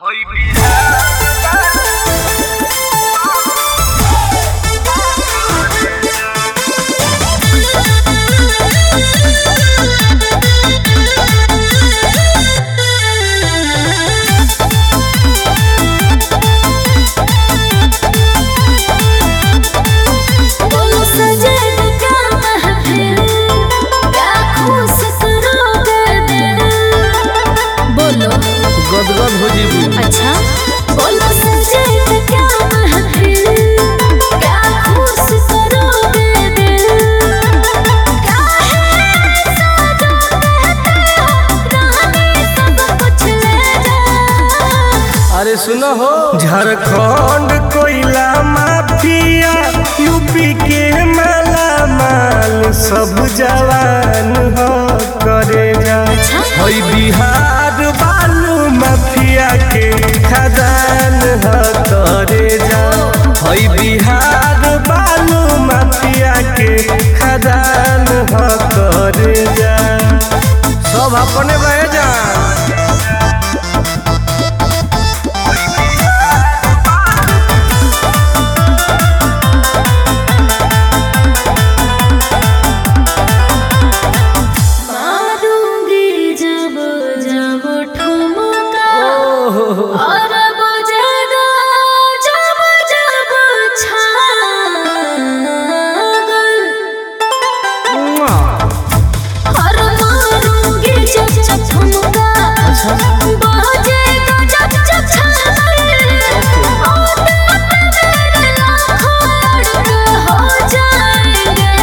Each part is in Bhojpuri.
बोलो सजन क्या महफिल क्या खुश करोगे दिल बोलो गदगद हो जीबू अच्छा बोलो सजन क्या महफिल क्या खुश करोगे दिल क्या है ऐसा जो कहते हो रानी सब कुछ ले जा अरे सुनो हो झारखंड कोयला माफिया यूपी के माला माल सब जवान हो करे जा हई बिहार बालू माफिया के खदान हो करे जा हई बिहार बालू माफिया के खदान हो करे जा सब अपने बह जा मारूंगी जब जब ठुमका और बजेगा जब जब छागल और मारूंगी जब जब ठुमका बजेगा जब जब छागल और मेरे लाखों लड़के हो जाएंगे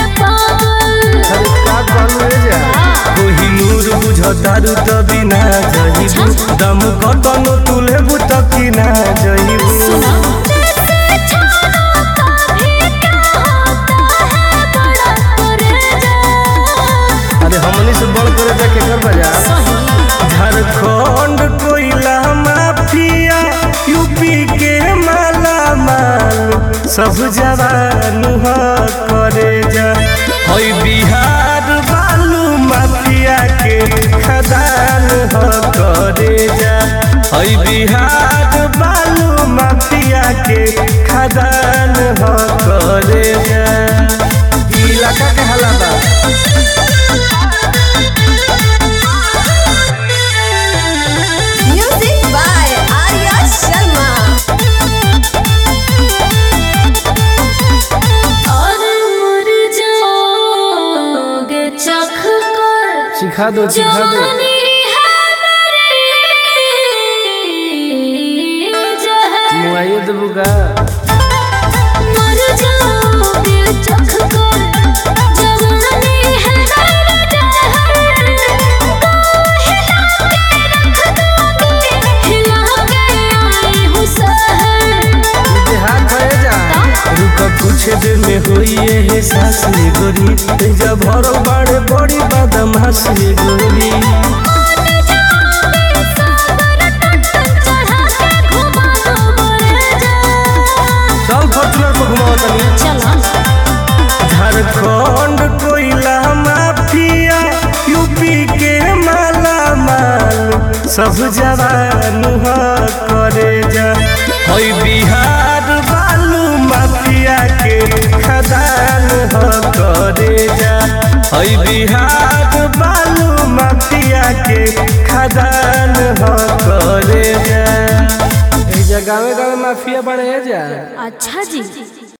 पागल कोहिनूर बुझतारू त बिना जहिबू दम कतनो तुलेबू त किना जहिबू सुना से छानों का भी क्या होता है बड़ा परेजा अरे हमनी से बड़ करे जा के कर बजा सही झारखंड कोयला माफिया यूपी के माला माल सब जवान हो करे जा हई बिहार बालू माफिया के खदान हो करे जा हई बिहार बालू माफिया के खदान हो करे जा ई इलाका के हालात बा Music by Arya Sharma. और मर जाओगे चख कर सिखा दो सिखा दो जवानी है मेरी जहर मुआइए देबू का मर जाओगे चख कर जवानी है मेरी जहर को हिला के रख दोगे हिला के आई हूँ सहर हाथ भरे जा रुक कुछ देर में होई है सास रे गोरी जब भरल बाड़े बड़ी बदमाश रे गोरी चल फॉर्चूनर पर घुमाओ तनी झारखंड कोयला माफिया यूपी के माला माल सब जवान हो करे जा हई बिहार बालू माफिया के खदान हो करे जा हई बिहार बालू माफिया के खदान हो करे जा ए जगह गाँव माफिया बने जा अच्छा जी